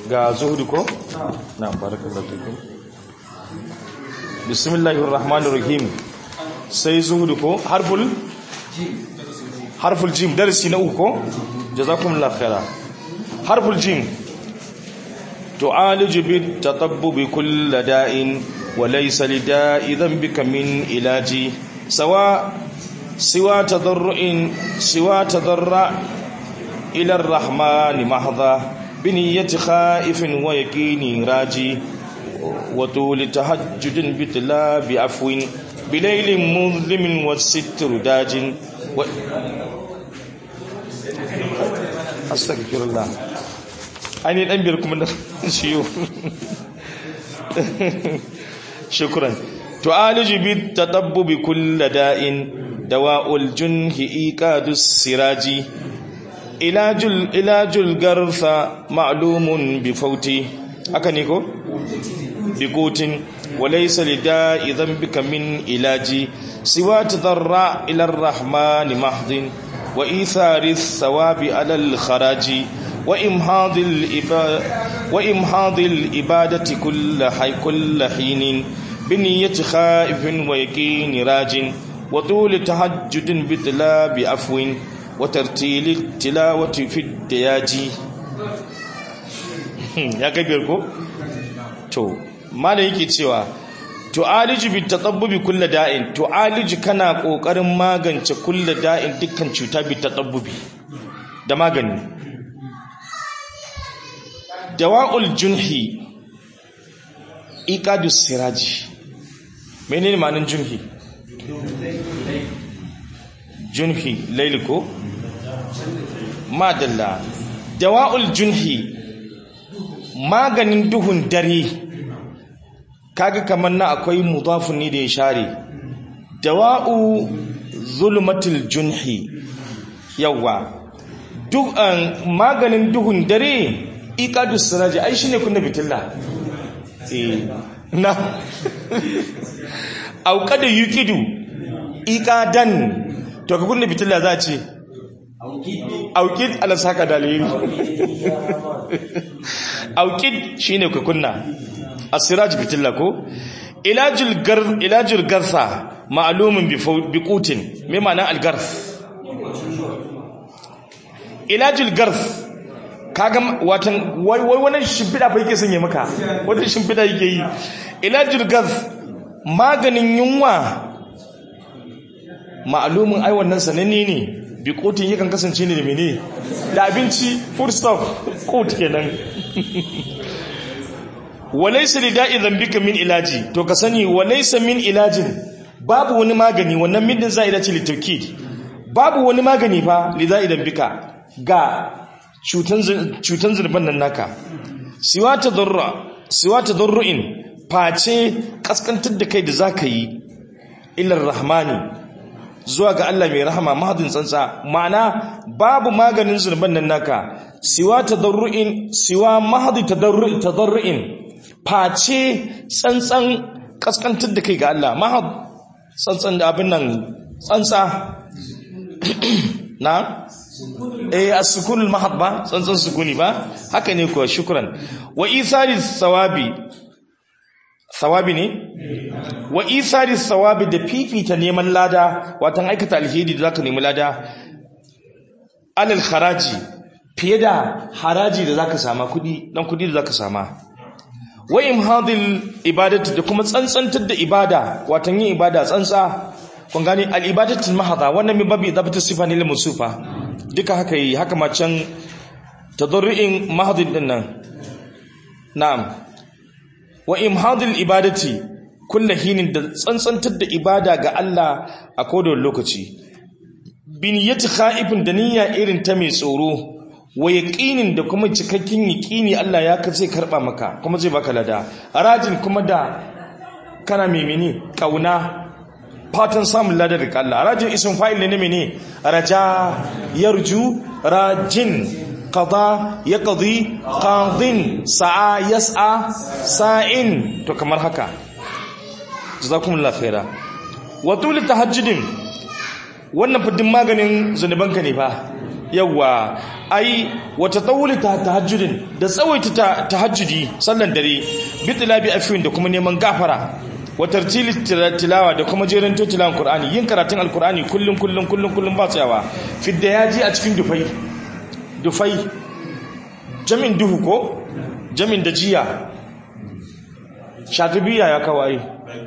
ga zuhudu ko na barakallahu fikum bismillahir rahmanir rahim sai zuhudu ko harful harful jim darasi na uku ko jazakumullahu khaira harful jim تعالج بالتطبب كل داء وليس لداء ذنبك من علاج سواء سوى تضرع سوى تضرع إلى الرحمن محضا بنية خائف ويقين راجي وطول تهجد بتلا بعفو بليل مظلم والستر داج و... أستغفر الله ainihin ɗan biyar kuma na ciyo shukran to aliji bi tatabbubi kulla da'in dawa'ul junhi iqadus siraji ilajul ilajul garfa ma'lumun bi fauti haka ne ko bi qutin walaysa lida'i dhanbika min ilaji siwa tadarra ila ar-rahman mahdin wa ithari thawabi ala al-kharaji وإمهاض الإبادة وإمهاض الإبادة كل حي كل حين بنية خائف ويقين راج وطول تهجد بتلا بعفو وترتيل التلاوة في الدياج ya kabir ko to malai yake cewa tu'aliju bi tatabbubi kulli da'in tu'aliju kana kokarin magance kulli da'in dukkan cuta bi tatabbubi da magani dawa'ul junhi iqadus siraji menene ma'anin junhi junhi lailiko madalla dawa'ul junhi maganin duhun dare kaga kamar na akwai mudafun ne da ya share dawa'u zulmatul junhi yawa duk maganin duhun dare iqadu siraji ai shine kunna bitilla eh na au kada yuqidu iqadan to ka kunna bitilla za a ce auqid ala saka dalili auqid shine ka kunna asiraj bitilla ko ilajul gar ilajul garsa ma'lumun bi qutin me ma'ana al-garf ilajul garf kaga watan wai wai wannan shimfida fa yake sanye maka wata shimfida yake yi ilajul gaz maganin yunwa ma'lumin ai wannan sananne ne bi kotin yakan kasance ne da mene da abinci food stuff kot kenan walaysa lida'i dhanbika min ilaji to ka sani walaysa min ilajin babu wani magani wannan min din za'ida ce litawkid babu wani magani fa lida'i dhanbika ga cutan zurban nan naka siwa ta zarru'in face kaskantar da kai da za ka yi ilar rahmani zuwa ga Allah mai rahama mahadin tsantsa ma'ana babu maganin zurban nan naka siwa ta zarru'in siwa mahadi ta zarru'in face tsantsan kaskantar da kai ga Allah mahad tsantsan da abin nan tsantsa na eh as-sukunul mahad ba tsantsan sukuni ba haka ne kuwa shukran wa isari thawabi thawabi ne wa isari thawabi da fifita neman lada watan aikata alheri da zaka nemi lada alal kharaji fiye da haraji da zaka sama kudi dan kudi da zaka sama wa imhadil ibadati da kuma tsantsantar da ibada watan yin ibada tsantsa kun gane al ibadatul mahadha wannan min babi dabta sifa ne lil musufa duka haka yi haka macen tadarru'in mahadin din nan na'am wa imhadul ibadati kullu hinin da tsantsantar da ibada ga Allah a kodon lokaci biniyati khaifin da niyya irin ta mai tsoro wa yaqinin da kuma cikakken yaqini Allah ya ka zai karba maka kuma zai baka lada rajin kuma da kana mimini kauna fatan samun ladar da Allah rajin isin fa'il ne mene raja yarju rajin qada yaqdi qadin sa'a yas'a sa'in to kamar haka jazakumullahu khaira wa tul tahajjudin wannan fudin maganin zanubanka ne fa yawa ai wata tsawuli ta tahajjudin da tsawaita tahajjudi sallan dare bitila bi afin da kuma neman gafara wa tartili tilawa da kuma jerin tilawan qur'ani yin karatun alqur'ani kullum kullum kullum kullum ba tsayawa fidda yaji a cikin dufai dufai jamin duhu ko jamin da jiya shatubiya ya kawai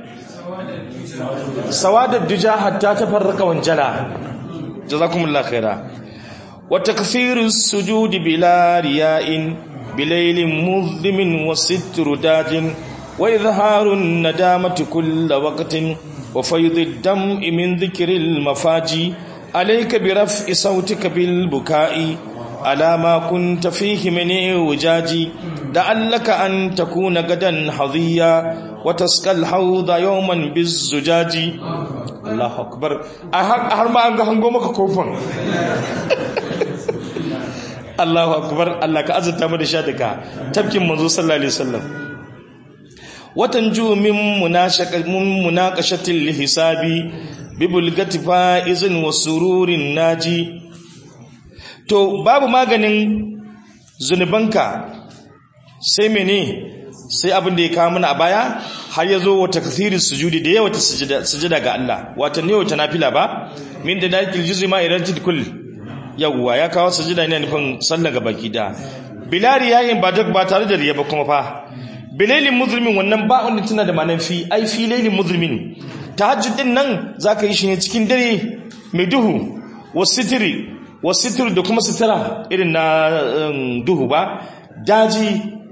sawadar dija hatta ta farraka wanjala jazakumullah khaira wa takfiru sujudi bila riya'in bilailin muzlimin wa sitru dajin wa izharun nadamati kull waqtin wa fayd ad-dam'i min dhikril mafaji alayka bi raf'i sautika bil buka'i على ما كنت فيه من وجاجي لعلك أن تكون غدا حظيا وتسقى الحوض يوما بالزجاج الله أكبر أهر ما أنك هنقومك كوفن الله أكبر الله كأزل تامد شادك تبكي منذ صلى الله عليه وسلم وتنجو من مناقشة الحساب ببلغة فائز وسرور ناجي to babu maganin zunubanka sai mene sai abin da ya kawo mana a baya har ya zo wata kathirin sujudi da yawa ta sujada ga Allah wata ne wata nafila ba min da dakil juzi ma iran kul yawwa ya kawo sujada ne nufin sallah ga baki da bilari yayin ba duk ba tare da riya ba kuma fa bilailin muzlimin wannan ba wanda tana da manan fi ai fi lailin muzlimin tahajjud din nan zaka yi shi ne cikin dare mai duhu wasitiri wasitir da kuma sitira irin na duhu ba daji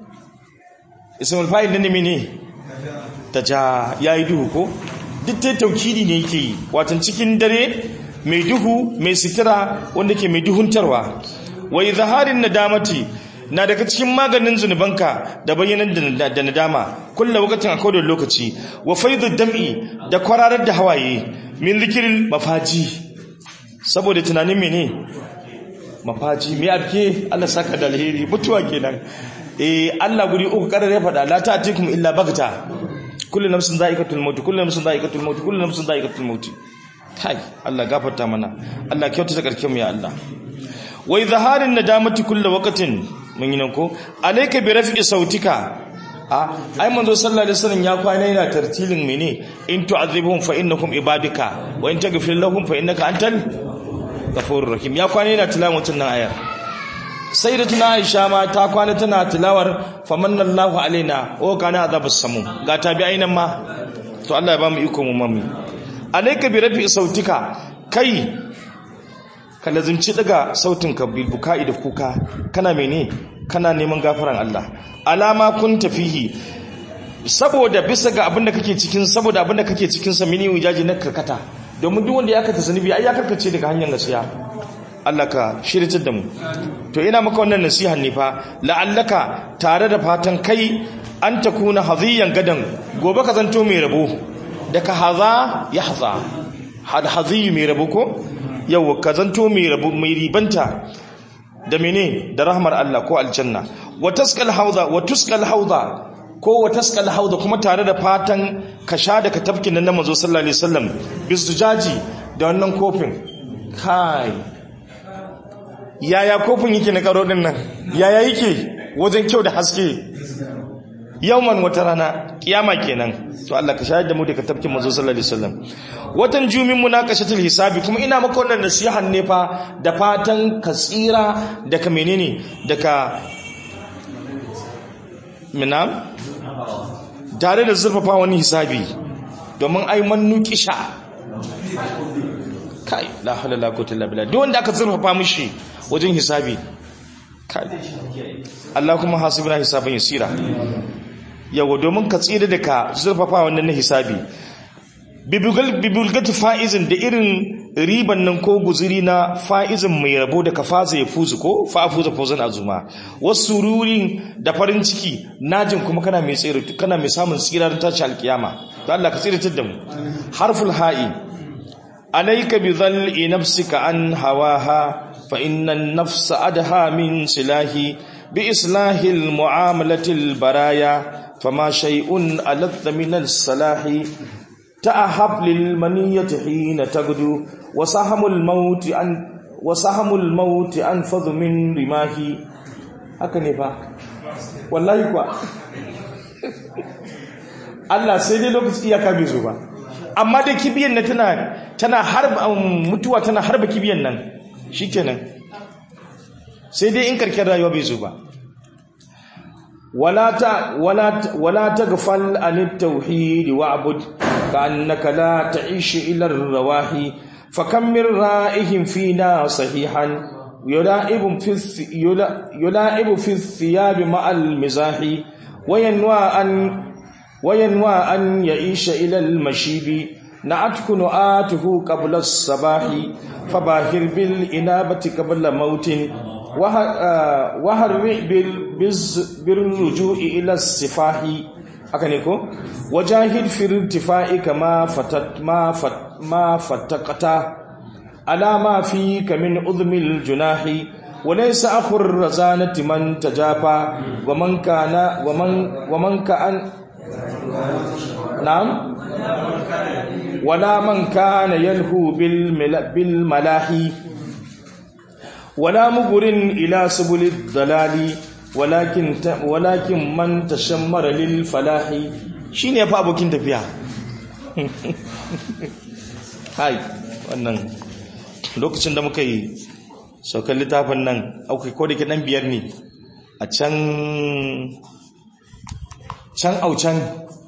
ismul fa'il ne ne ta ja yayi duhu ko duk ta taukidi ne yake yi watan cikin dare mai duhu mai sitira wanda ke mai duhuntarwa wa izharin nadamati na daga cikin maganin zunubanka da bayyanan da nadama kullu wakatin a kodon lokaci wa faidu dam'i da kwararar da hawaye min zikirin mafaji saboda tunanin mene mafaji mai abke Allah saka da alheri mutuwa kenan eh Allah guri uku karar ya fada la ta'tikum illa bagta kullu nafsin dha'iqatul maut kullu nafsin dha'iqatul maut kullu nafsin dha'iqatul maut kai Allah gafarta mana Allah kyautata karkin mu ya Allah wa izharin nadamati kullu waqtin mun yi nan ko alayka bi raf'i sautika a ai manzo sallallahu alaihi wasallam ya kwana yana tartilin mene in tu'adhibuhum fa innakum ibadika wa in taghfir lahum fa innaka antal ghafurur rahim ya kwana yana tilawatin nan ayar sai da tuna Aisha ma ta kwana tana tilawar famanallahu alaina o kana azabus samu ga tabi'ai nan ma to Allah ya ba mu iko mu mami alayka bi rafi sautika kai ka lazimci daga sautin ka bil bukai da kuka kana mene kana neman gafaran Allah alama kun tafihi saboda bisa ga abinda kake cikin saboda abinda kake cikin sa mini wujaji na karkata domin duk wanda ya kata zunubi ai ya karkace daga hanyar gaskiya Allah ka shirye da mu to ina maka wannan nasiha ne fa la'allaka tare da fatan kai an takuna haziyan gadan gobe ka zanto mai rabo daga haza yahza had haziyu mai rabo ko yau ka zanto mai rabo mai ribanta da mene da rahmar Allah ko aljanna wa taskal hauza wa tuskal hauza ko wa taskal hauza kuma tare da fatan ka sha daga tafkin nan na manzo sallallahu alaihi wasallam bisujaji da wannan kofin kai yaya kofin yake na karo din nan yaya yake wajen kyau da haske yawman wata rana kiyama kenan to Allah ka shahada mu daga tafkin manzo sallallahu alaihi wasallam watan jumin munakashatul hisabi kuma ina maka wannan nasihan ne fa da fatan ka tsira daga menene daga minam tare da zurfafa wani hisabi domin ai mannu kisha kai la hawla la quwwata illa billah duk wanda aka zurfafa mishi wajen hisabi kai Allah kuma hasibuna hisaban yasira yawa domin ka tsira da ka zurfafa wannan na hisabi bibulgati fa'izin da irin riban nan ko guziri na fa'izin mai rabo da ka faza ya fuzu ko fa'afuza fuzan azuma wasu rurin da farin ciki najin kuma kana mai tsira kana mai samun tsira don tashi alkiyama to Allah ka tsira da mu harful ha'i alayka bi dhal'i nafsika an hawaha fa inna an-nafsa adha min silahi bi islahi al-mu'amalati al-baraya فما شيء ألذ من الصلاح تأهب للمنية حين تغدو وسهم الموت أن wa sahamul maut anfadhu min rimahi haka ne fa wallahi kuwa Allah sai dai lokaci iyaka bai zo ba amma dai kibiyan nan tana tana harba mutuwa tana harba kibiyan nan shikenan sai dai in karkar rayuwa bai zo ba wala ta wala wala taghfal an at-tauhid wa'bud ka'annaka la ta'ish ila ar-rawahi fakam min ra'ihim fina sahihan yula'ibu fi yula'ibu fi thiyab ma'al mizahi wayanwa an وينوى أن يعيش إلى المشيب نعتك نآته قبل الصباح فباهر بالإنابة قبل موت وهرع بالرجوع إلى السفاح أكنيكو وجاهد في الارتفاع كما فتت ما فت ما فتقت على ما فيك من أذم الجناح وليس أخو الرزانة من تجافى ومن كان ومن ومن كان نعم ولا من كان يلهو بالملاهي ولا مغر إلى سبل الضلال ولكن ولكن من تشمر للفلاح shine yafi abokin tafiya hai wannan lokacin da muka yi saukar littafin nan aukai ko da ke dan biyar ne a can can aucan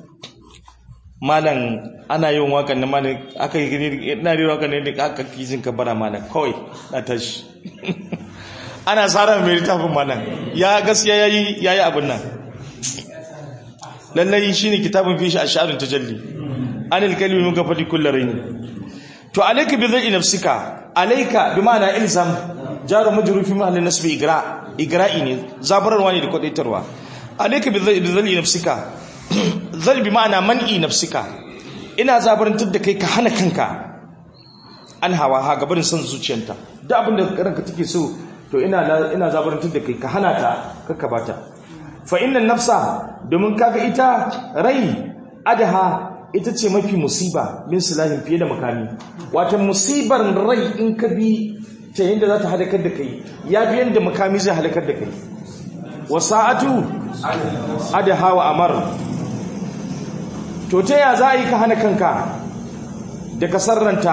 malam ana yin wakan na malam aka yi gini na yi wakan ne da aka kizin ka bara malam kawai na tashi ana tsara mai littafin malam ya gaskiya ya yi abin nan lallai shi ne kitabin fi shi a sha'arin tajalli an ilkalmi muka faɗi kullum rai to alaika bi zai nafsika alaika bi ma'ana ilzam jaru majrufi mahallin nasbi igra igra'i ne zabararwa ne da kwadaitarwa alaika bi zalli nafsika zal bi ma'ana man'i nafsika ina zabarantar da kai ka hana kanka an hawa ha gabarin son zuciyarta da abin da ranka take so to ina ina zabarantar da kai ka hana ta kakka bata fa innan nafsa domin kaga ita rai adaha ita ce mafi musiba min silahin fiye da makami wata musibar rai in ka bi ta yadda za ta halakar da kai ya bi yadda makami zai halakar da kai wasa'atu adaha wa amar to ta ya za a yi ka hana kanka da kasarranta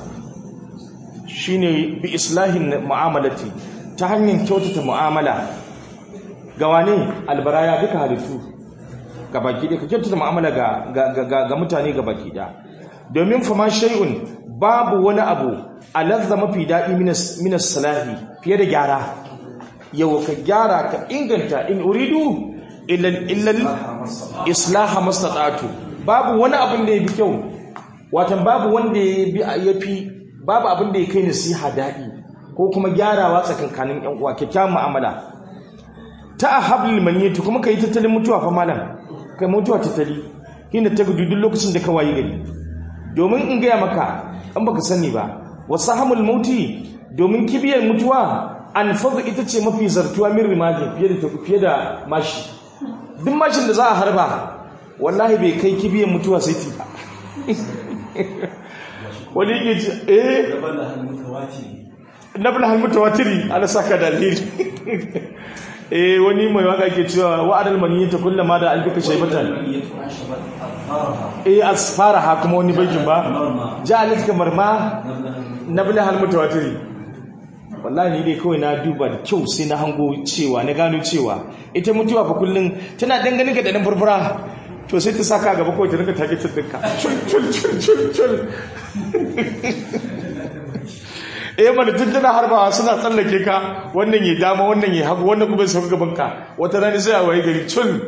shine bi islahin mu'amalati ta hanyar kyautata mu'amala ga wane albaraya duka halittu ga baki ɗaya ka kyautata mu'amala ga mutane ga baki ɗaya domin fama shay'un babu wani abu alazza mafi daɗi minas salahi fiye da gyara yau ka gyara ka inganta in uridu illal islaha mastata'tu babu wani abin da ya fi kyau watan babu wanda ya fi babu abin da ya kai nasiha daɗi ko kuma gyarawa tsakankanin yan uwa kyakkyawan mu'amala ta ahablil maniyati kuma kai tattalin mutuwa fa malam kai mutuwa tattali hina ta gudu duk lokacin da ka wayi gari domin in gaya maka an baka sani ba wasahamul mauti domin kibiyar mutuwa an fadu ita ce mafi zartuwa min rimajin fiye da fiye da mashi duk mashin da za a harba wallahi bai kai kibiyar mutuwa sai ti ba wani yake ce eh nabla hal mutawatiri ala saka dalili eh wani mai waka ke cewa wa'adal maniyata kullama da albika shaybatan eh asfaraha kuma wani bakin ba ja'alat kamar ma nabla hal mutawatiri wallahi ni dai kawai na duba da kyau sai na hango cewa na gano cewa ita mutuwa fa kullun tana dangane ga dan furfura to sai ta saka gaba kawai ta rinka take tsinka cul cul cul cul cul eh mana tun tana harbawa suna tsallake ka wannan ya dama wannan ya hagu wannan kuma sai gaban ka wata rani sai a waye gari cul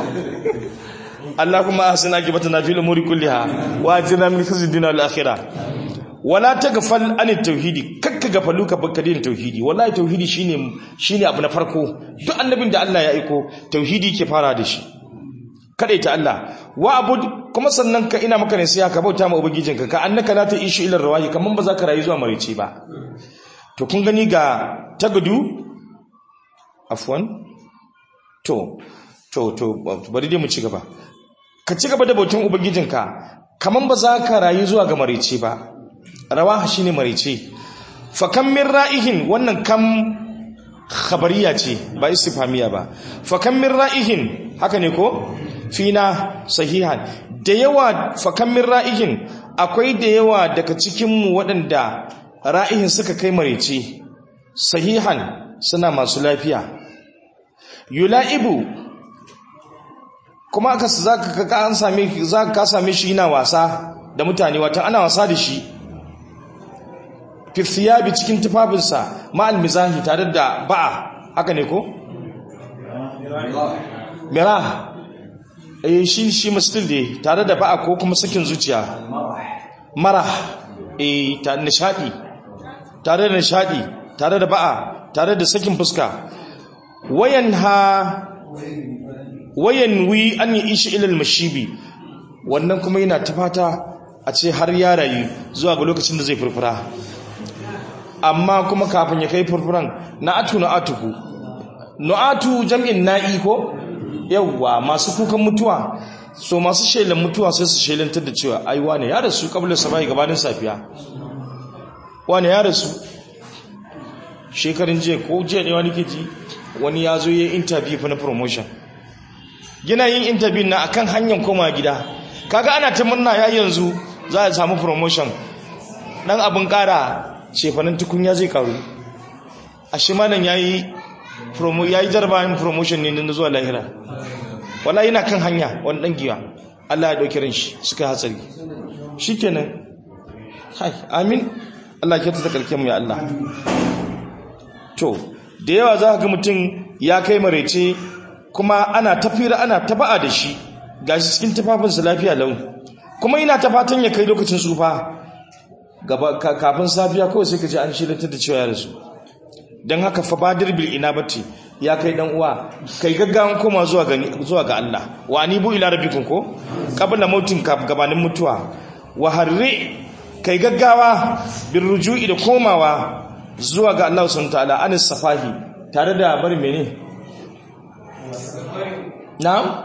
Allah kuma ahsina akibatana fil umuri kulliha wa ajirna min khizyi dunya wal akhirah wala taghfal an tauhidi kakka gafalu ka bakkadin tauhidi wallahi tauhidi shine shine abu na farko duk annabin da Allah ya aiko tauhidi ke fara da shi ta Allah wa abud kuma sannan ka ina maka ne sai ka bauta ma ubangijinka ka annaka la ta'ishu ila rawahi kaman ba za ka rayu zuwa marici ba to kun gani ga tagadu afwan to to to bari dai mu ci gaba ka ci gaba da bautan ubangijinka kaman ba za ka rayu zuwa ga marici ba rawaha shine marici fa kam min ra'ihin wannan kam khabariya ce ba istifhamiya ba fa kam min ra'ihin haka ne ko fina sahihan da yawa fa kam min ra'ihin akwai da yawa daga cikin mu waɗanda ra'ihin suka kai marece sahihan suna masu lafiya yula'ibu kuma aka zaka ka an same zaka ka same shi yana wasa da mutane wata ana wasa da shi fi thiyabi cikin tufafinsa ma almizahi tare da ba'a haka ne ko mira eh shi shi mustil ne tare da ba'a ko kuma sakin zuciya mara eh ta nishadi tare da nishadi tare da ba'a tare da sakin fuska wayan ha wayan wi an yi ishi ilal mashibi wannan kuma yana tafata a ce har ya rayu zuwa ga lokacin da zai furfura amma kuma kafin ya kai furfuran na'atu na'atuku na'atu jam'in na'i ko yawwa masu kukan mutuwa so masu shelan mutuwa sai su shelantar da cewa ai wane ya rasu kabla sabai gabanin safiya wane ya rasu shekarun jiya ko jiya ne wani keji wani ya zo ya interview fa na promotion gina yin interview na akan hanyar koma gida kaga ana ta murna ya yanzu za a samu promotion dan abin kara cefanin tukunya zai karu a shi malam yayi promo yayi jarbayin promotion ne na zuwa lahira wala yana kan hanya wani dan giwa Allah ya dauki ran shi suka hatsari shikenan hai amin Allah ya ta kalke mu ya Allah to da yawa za ka ga mutum ya kai marece kuma ana tafira ana taba'a da shi gashi cikin tufafinsa lafiya lau kuma ina ta fatan ya kai lokacin tsufa kafin safiya kawai sai ka ji an shirantar da cewa ya rasu don haka fa badir bil inabati ya kai dan uwa kai gaggawan koma zuwa ga zuwa ga Allah wa anibu ila rabbikum ko qabla mautin gabanin mutuwa wa harri kai gaggawa bir ruju'i da komawa zuwa ga Allah subhanahu ta'ala anis safahi tare da bari mene na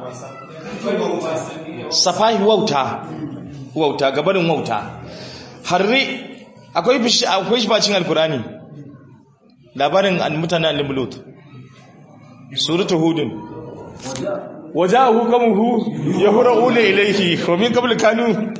safahi wauta wauta gabarin wauta harri akwai bishi akwai shi bacin alkurani labarin mutanen al-mulut suratul hudun wajahu kamuhu yahra'una ilayhi wa min qabl kanu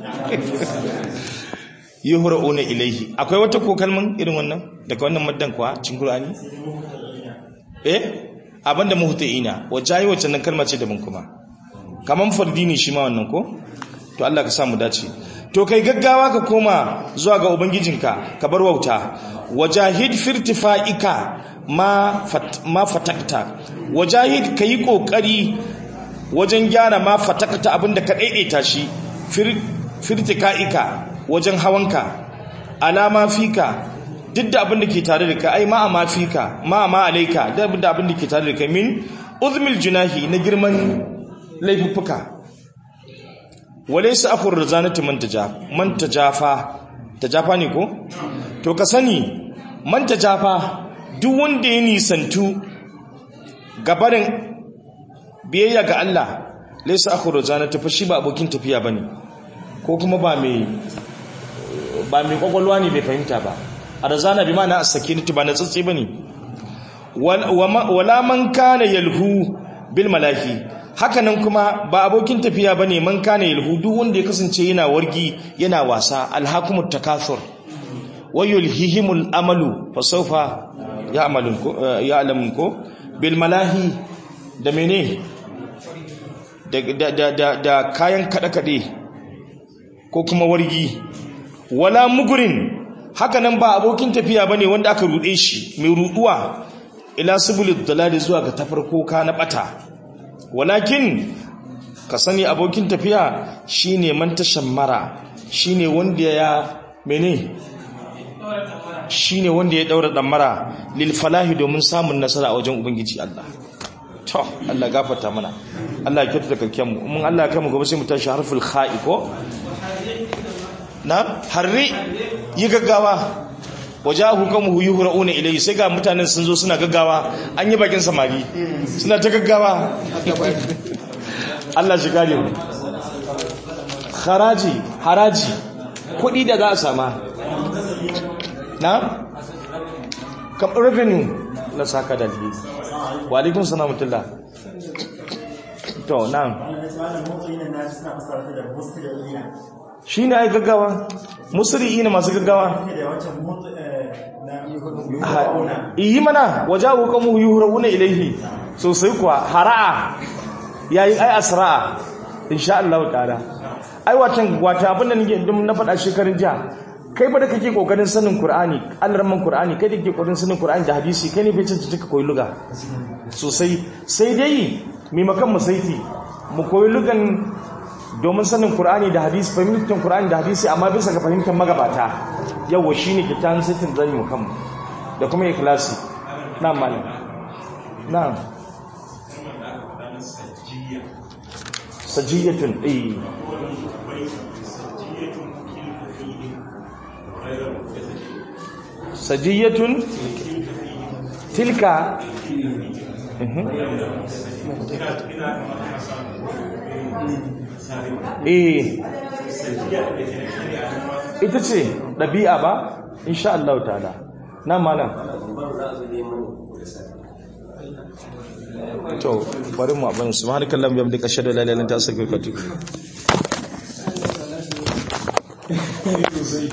yuhra'una ilayhi akwai wata ko kalman irin wannan daga wannan maddan kuwa cikin qur'ani eh abinda muhtaina wajahi wacce nan kalma ce daban kuma kaman fardini shi ma wannan ko to Allah ka sa mu dace to kai gaggawa ka koma zuwa ga ubangijinka ka bar wauta wajahid firtifa'ika ma fat, ma fatakta wajahid kayi kokari wajen gyara ma fatakta abinda ka daidaita shi fir, firtika'ika wajen hawanka alama fika duk da abin da ke tare da ka ai ma ma fika ma ma alaika da abin da ke tare da ka min uzmil junahi na girman laifuffuka walaysa akhur rizanati man tajafa man tajafa tajafa ne ko to ka sani man tajafa duk wanda ya nisantu gabarin biyayya ga Allah laysa akhur rizanati fa shi ba abokin tafiya bane ko kuma ba mai ba mai kwakwalwa ne bai fahimta ba a razana bi ma'ana as-sakinatu ba na tsatsi bane wala man kana yalhu bil malahi hakanan kuma ba abokin tafiya bane man kana yalhu duk wanda ya kasance yana wargi yana wasa alhakumut takathur wayulhihimul amalu fasawfa ya'malun ko ya'lamun ko bil malahi da mene da da da da kayan kada kade ko kuma wargi wala mugurin hakanan ba abokin tafiya bane wanda aka rude shi mai ruduwa ila subulid dalali zuwa ga tafarko ka na bata walakin ka sani abokin tafiya shine man tashammara shine wanda ya mene shine wanda ya daura damara lil falahi domin samun nasara a wajen ubangiji Allah to Allah gafarta mana Allah ya kyautata kalken mu mun Allah ya kai mu gobe sai mu tashi harful kha'i ko na harri yi gaggawa wajahu kamuhu yuhra'una ilayhi sai ga mutanen sun zo suna gaggawa an yi bakin samari suna ta gaggawa Allah shi gare mu haraji haraji kudi da za a sama na kam revenue na saka da alheri wa alaikum salam mutullah to na'am shi ne ai gaggawa musri'ina masu gaggawa yi mana waje hukamu yuhuruna ilaihi sosai kuwa hara'a yayi ai asra'a insha Allah ta'ala ai watan wata abin da nake na faɗa shekarun jiya kai ba da kake kokarin sanin Qur'ani alraman Qur'ani kai da kake kokarin sanin Qur'ani da hadisi kai ne bai cancanta ka koyi luga sosai sai dai maimakon mu saiti mu koyi lugan domin sanin Qur'ani da hadisi fahimtar Qur'ani da hadisi amma bisa ga fahimtar magabata yawa shine kitan saitin zani mu kanmu da kuma ikhlasi na'am malam na'am sajiyatun eh sajiyatun tilka eh ita ce ɗabi'a ba insha Allah ta'ala na malam to bari mu abin subhanakallahumma wa bihamdika ashhadu an la ilaha illa anta astaghfiruka wa atubu